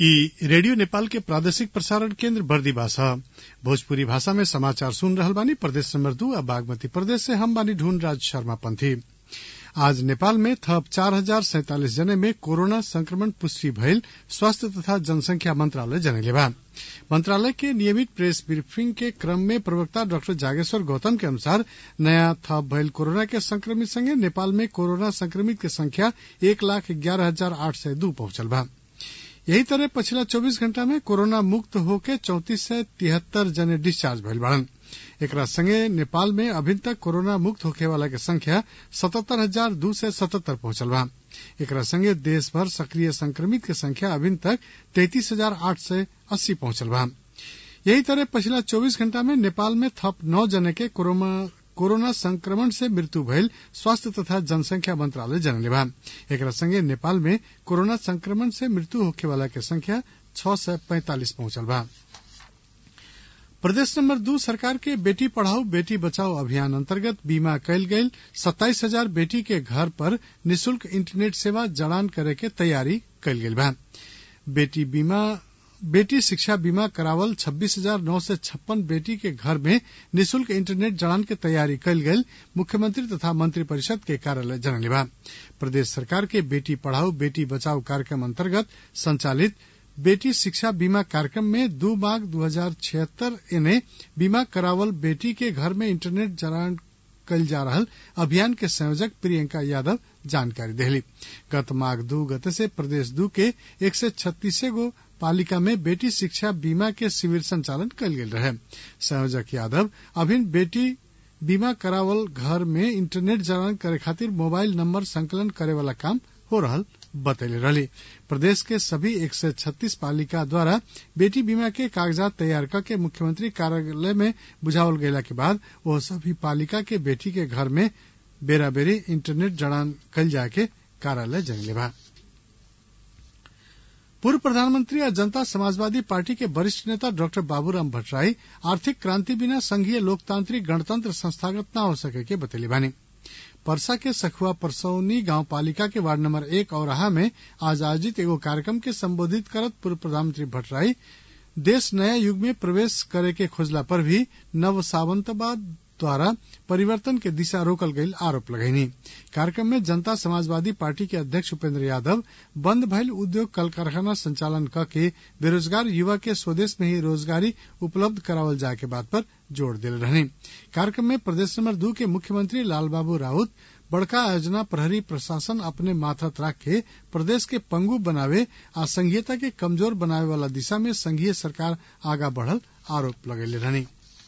इ रेडियो नेपाल के प्रादेशिक प्रसारण केन्द्र बर्दिवास ह भोजपुरी भाषा में समाचार सुन रहल बानी प्रदेश नंबर दू आ बागमती प्रदेश से हम बानी ढूंढ राज शर्मा पंथी आज नेपाल में थप चार हजार सैंतालिस जने में कोरोना संक्रमण पुष्टि भइल स्वास्थ्य तथा जनसंख्या मंत्रालय जनैले बा मंत्रालय के नियमित प्रेस ब्रीफिंग के क्रम में प्रवक्ता डाक्टर जागेश्वर गौतम के अनुसार नयाँ थप भइल कोरोना के संक्रमित संगे नेपाल में कोरोना संक्रमित के संख्या एक लाख ग्यारह हजार आठ सय दू पहुंचल बा यही तरह पछिला 24 घंटा में कोरोना मुक्त होके चौतीस सय तिहत्तर जने डिस्चार्ज भइल बाड़न एकरा संगे नेपाल में अभी तक कोरोना मुक्त होखे वाला के संख्या सतहत्तर हजार दू सय सतहत्तर पहुंचल बा एकरा संगे देश भर सक्रिय संक्रमित के संख्या अभी तक तैतीस हजार आठ सय अस्सी पहुंचल बा यही तरह पछिला 24 घंटा में नेपाल में थप नौ जने के कोरोना संक्रमण से मृत्यु भइल स्वास्थ्य तथा जनसंख्या मंत्रालय जनले बा एकरा संगे नेपाल में कोरोना संक्रमण से मृत्यु होखे वाला के संख्या छह सय पैंतालिस पहुंचल बा प्रदेश नंबर दू सरकार के बेटी पढ़ाओ बेटी बचाओ अभियान अंतर्गत बीमा कयल गयल सत्ताईस हजार बेटी के घर पर निशुल्क इंटरनेट सेवा जड़ान करे के तैयारी कयल गेल बा बेटी बीमा बेटी शिक्षा बीमा करावल छब्बीस हजार नौ सय छप्पन बेटी के घर में निशुल्क इंटरनेट जड़ान के तैयारी कयल गयल मुख्यमंत्री तथा मंत्री परिषद के कार्यालय जनले बा प्रदेश सरकार के बेटी पढ़ाओ बेटी बचाओ कार्यक्रम अंतर्गत संचालित बेटी शिक्षा बीमा कार्यक्रम में दू माघ दू हजार छिहत्तर एने बीमा करावल बेटी के घर में इंटरनेट जड़ान कल जा रहल अभियान के संयोजक प्रियंका यादव जानकारी देहली गत माघ दू गते से प्रदेश दू के एक सय छत्तीस गो पालिका में बेटी शिक्षा बीमा के शिविर संचालन कल गेल रहे संयोजक यादव अभिन बेटी बीमा करावल घर में इंटरनेट जड़ान करे खातिर मोबाइल नंबर संकलन करे वाला काम हो रहल बतैले रहली प्रदेश के सभी एक सय छत्तीस पालिका द्वारा बेटी बीमा के कागजात तैयार करके मुख्यमंत्री कार्यालय में बुझावल गयला के बाद वह सभी पालिका के बेटी के घर में बेरा बेरी इंटरनेट जड़ान कल जाए के कार्यालय जनले बा पूर्व प्रधानमंत्री और जनता समाजवादी पार्टी के वरिष्ठ नेता डॉक्टर बाबूराम भट्टराई आर्थिक क्रांति बिना संघीय लोकतांत्रिक गणतंत्र संस्थागत न हो सके के बतैली बानी परसा के सखुआ परसौनी गांव पालिका के वार्ड नंबर एक औराहा में आज आयोजित एगो कार्यक्रम के संबोधित करत पूर्व प्रधानमंत्री भट्टराई देश नया युग में प्रवेश करे के खोजला पर भी नव सावंतवाद द्वारा परिवर्तन के दिशा रोकल गईल आरोप लगैनी कार्यक्रम में जनता समाजवादी पार्टी के अध्यक्ष उपेंद्र यादव बंद भइल उद्योग कल कारखाना संचालन क के बेरोजगार युवा के स्वदेश में ही रोजगारी उपलब्ध करावल जाए के बात पर जोर दिल रहनी कार्यक्रम में प्रदेश नंबर दू के मुख्यमंत्री लालबाबू राउत बड़का आयोजना प्रहरी प्रशासन अपने माथत राख के प्रदेश के पंगु बनावे आ संघीयता के कमजोर बनावे वाला दिशा में संघीय सरकार आगा बढ़ल आरोप लगेले रहनी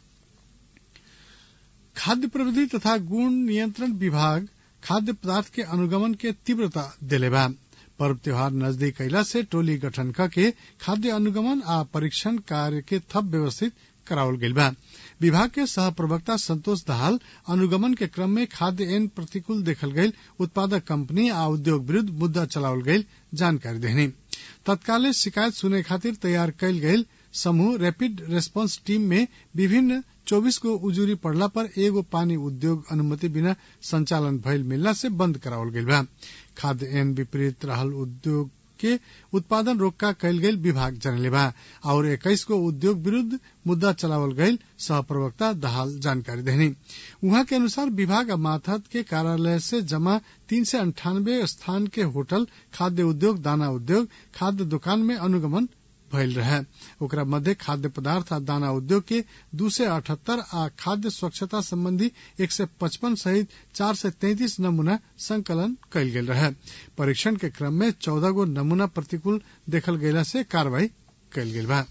खाद्य प्रविधि तथा गुण नियंत्रण विभाग खाद्य पदार्थ के अनुगमन के तीव्रता दिले बा पर्व त्योहार नजदीक अला से टोली गठन करके खाद्य अनुगमन आ परीक्षण कार्य के थप व्यवस्थित करावल गईल बा विभाग के सह प्रवक्ता संतोष दहाल अनुगमन के क्रम में खाद्य एन प्रतिकूल देखल गईल उत्पादक कंपनी आ उद्योग विरूद्ध मुद्दा चलावल गईल जानकारी देहनी तत्काले शिकायत सुने खातिर तैयार कयल गईल समूह रैपिड रेस्पॉन्स टीम में विभिन्न चौबीस गो उजूरी पड़ला पर एगो पानी उद्योग अनुमति बिना संचालन भइल मिलला से बंद करावल गईल बा खाद्य एन विपरीत रहल उद्योग के उत्पादन रोका कयल गईल विभाग जनले बा और इक्कीस गो उद्योग विरूद्ध मुद्दा चलावल गईल सह प्रवक्ता दहाल जानकारी देनी उहाँ के अनुसार विभाग माथत के कार्यालय से जमा तीन सय अंठानबे स्थान के होटल खाद्य उद्योग दाना उद्योग खाद्य दुकान में अनुगमन भइल रहे ओकरा मध्य खाद्य पदार्थ आ दाना उद्योग के दू सय अठहत्तर आ खाद्य स्वच्छता संबंधी एक सय पचपन सहित चार सय तैंतीस नमूना संकलन कयल गेल रहे परीक्षण के क्रम में चौदह गो नमूना प्रतिकूल देखल गयला से कार्रवाई कयल गेल बा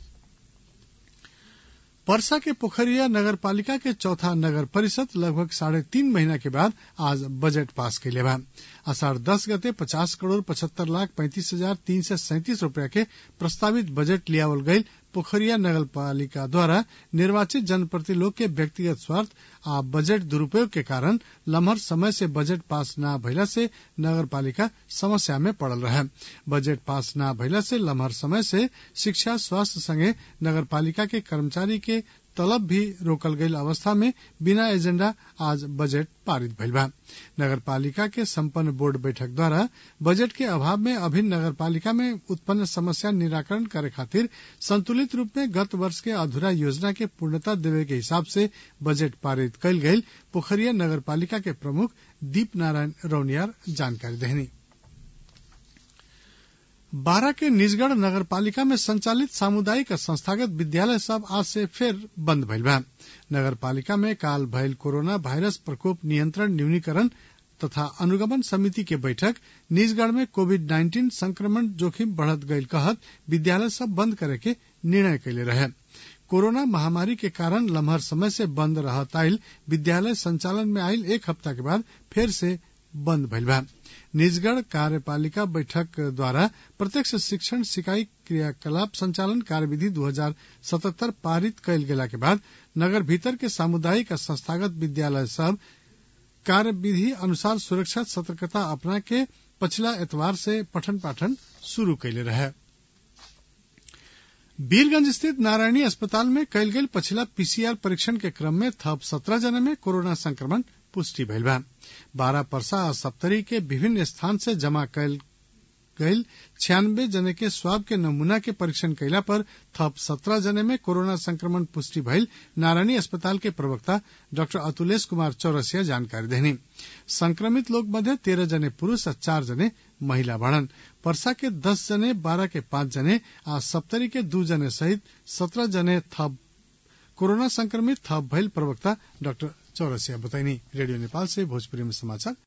परसा के पोखरिया नगर पालिका के चौथा नगर परिषद लगभग साढ़े तीन महीना के बाद आज बजट पास कैले बा अषाढ़ दस गते पचास करोड़ पचहत्तर लाख पैंतीस हजार तीन सय सैंतीस रूपया के प्रस्तावित बजट लियावल गईल पोखरिया नगर पालिका द्वारा निर्वाचित जनप्रति लोग के व्यक्तिगत स्वार्थ आ बजट दुरूपयोग के कारण लम्हर समय से बजट पास न भइला से नगर पालिका समस्या में पड़ल रहे बजट पास न भइला से लम्हर समय से शिक्षा स्वास्थ्य संगे नगर पालिका के कर्मचारी के तलब भी रोकल गईल अवस्था में बिना एजेंडा आज बजट पारित भइल बा नगरपालिका के संपन्न बोर्ड बैठक द्वारा बजट के अभाव में अभिन्न नगरपालिका में उत्पन्न समस्या निराकरण करे खातिर संतुलित रूप में गत वर्ष के अधूरा योजना के पूर्णता देवे के हिसाब से बजट पारित कयल गईल पोखरिया नगरपालिका के प्रमुख दीप नारायण रौनियार जानकारी देहनी बारा के निजगढ़ नगरपालिका में संचालित सामुदायिक और संस्थागत विद्यालय सब आज से फिर बंद भइल बा नगरपालिका में काल भइल कोरोना वायरस प्रकोप नियंत्रण न्यूनीकरण तथा अनुगमन समिति के बैठक निजगढ़ में कोविड नाइन्टीन संक्रमण जोखिम बढ़त गईल कहत विद्यालय सब बंद करे के निर्णय कैले रहे कोरोना महामारी के कारण लम्हर समय से बंद रहत आयल विद्यालय संचालन में आयल एक हफ्ता के बाद फिर से बंद भइल बा निजगढ़ कार्यपालिका बैठक द्वारा प्रत्यक्ष शिक्षण सिकाई क्रियाकलाप संचालन कार्यविधि 2077 पारित कयल गेला के बाद नगर भीतर के सामुदायिक और संस्थागत विद्यालय सब कार्यविधि अनुसार सुरक्षा सतर्कता अपना के पछिला एतवार से पठन पाठन शुरू कैले रहे वीरगंज स्थित नारायणी अस्पताल में कयल गेल पछिला पीसीआर परीक्षण के क्रम में थप सत्रह जने में कोरोना संक्रमण पुष्टि भइल बा बारह परसा आ सप्तरी के विभिन्न स्थान से जमा कयल गईल छियानबे जने के स्वाब के नमूना के परीक्षण कैला पर थप सत्रह जने में कोरोना संक्रमण पुष्टि भइल नारायणी अस्पताल के प्रवक्ता डॉक्टर अतुलेश कुमार चौरसिया जानकारी देनी संक्रमित लोग मध्य तेरह जने पुरुष और चार जने महिला बाड़न परसा के दस जने बारह के पांच जने आ सप्तरी के दू जने सहित सत्रह जने थप कोरोना संक्रमित थप भइल प्रवक्ता डॉक्टर चौरसिया बताइनी रेडियो नेपाल से भोजपुरी में समाचार